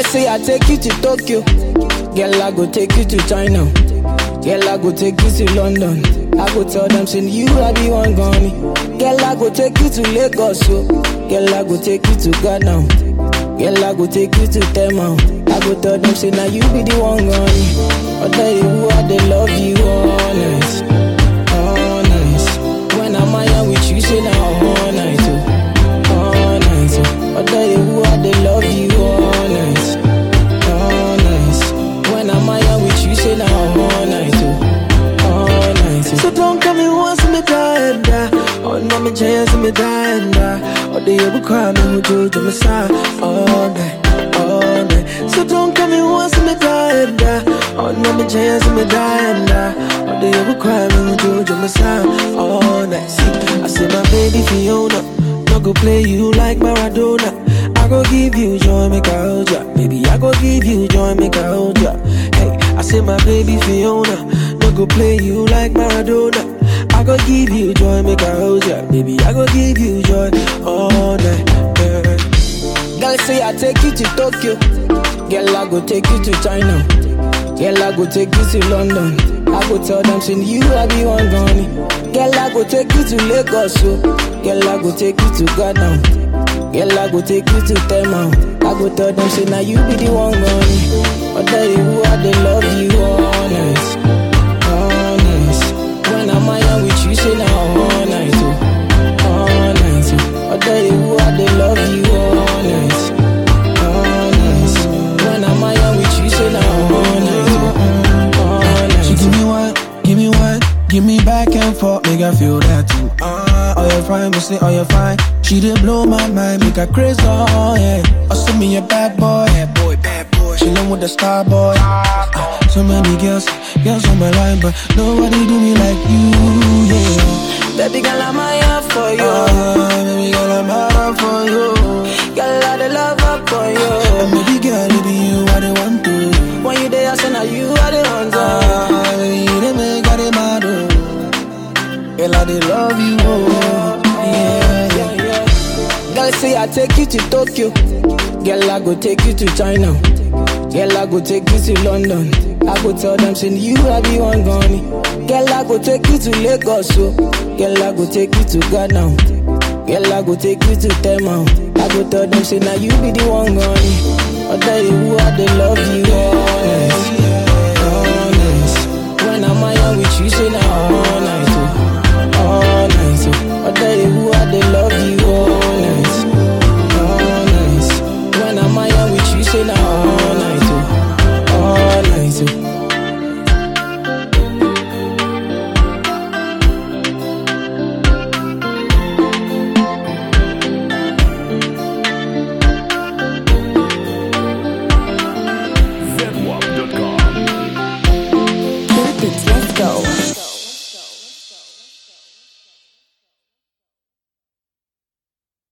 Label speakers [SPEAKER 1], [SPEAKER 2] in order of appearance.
[SPEAKER 1] Girl say I take you to Tokyo. Girl I go take you to China. Girl I go take you to London. I go tell them say you I be one gone. Girl I go take you to Lagos. So. Girl I go take you to Ghana. Girl I go take you to Tema. I go tell them say now you be the one gone. I tell you who I they love you honest, honest. When I'm out with you say now all night. Oh all night. Oh. I tell you who I they love you honest, honest. When I'm out with you, say now all night, oh, all night. Oh.
[SPEAKER 2] So don't come in once me die and die. Oh, no, me chance me die and die. Oh, they ever cry me who do to me side all night, all night. So don't come in once me die and die. Oh, no, me chance me die and die. Oh, they ever cry me who do to me side all night. See, I say my baby Fiona, no go play you like Maradona. I go give you joy, make I hold ya. Baby, I go give you joy, make I hold ya. Hey, I say my baby Fiona, no go play you like Maradona. I go give you joy, make I hold ya. Baby, I go give you joy all night. Yeah.
[SPEAKER 1] Girl say I take you to Tokyo. Girl I go take you to China. Girl I go take you to London. I go tell them say you I be one gone. Girl I go take you to Lagos. So. Girl I go take you to Ghana. Girl, I go take you to Tema. I go tell them, say, now you be the one gone. I tell you who I they love you, honest, honest. When I'm out with you, say, now all night, oh, all night. Oh. I tell you who I they love you, honest, honest. When I'm out with you, say, now all night, oh, all night.
[SPEAKER 2] She give me one, give me one, give me back and forth, make I feel that too. Ah, uh, oh you fine, me say oh you fine. She did blow my mind, make her crazy, oh yeah. Oh, send me a bad boy, bad boy, bad boy. She love with the star boy. Uh, so many girls, girls on my line, but nobody do me like you, yeah.
[SPEAKER 1] Baby girl, I'm here for you.
[SPEAKER 2] Uh, baby girl, I'm out for you.
[SPEAKER 1] Girl, I the love up for you.
[SPEAKER 2] And baby girl, it be you I the want to.
[SPEAKER 1] When you there, I say now you are the one.
[SPEAKER 2] Ah, baby, you the make I the mad, oh. Girl, I the love you, oh. Yeah, yeah,
[SPEAKER 1] yeah. Girl, say I take you to Tokyo. Girl, I go take you to China. Girl, I go take you to London. I go tell them, say you I be one gone. Girl, I go take you to Lagos. So. Girl, I go take you to Ghana. Girl, I go take you to Tema. I go tell them, say now you be the one gone. I tell you who I they love you, honest, honest. When I'm out with you, say now.